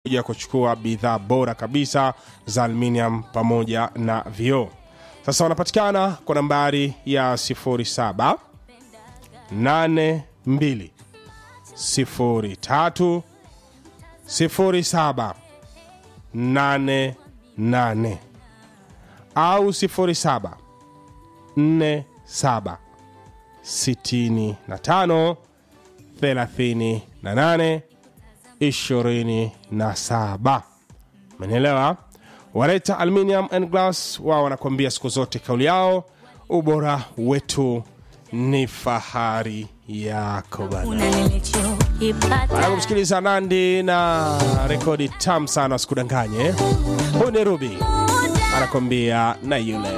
kuja kuchukua bidhaa bora kabisa za aluminium pamoja na vioo sasa wanapatikana kwa nambari ya 07 82 03 07 88 au 07 47 65 38 27 menelewa waleta aluminium and glass wao wanakuambia siku zote kauli yao ubora wetu ni fahari yako bana baada ya kumsikiliza nandi na rekodi tam sana wasikudanganye huyu ni rubi anakwambia na yule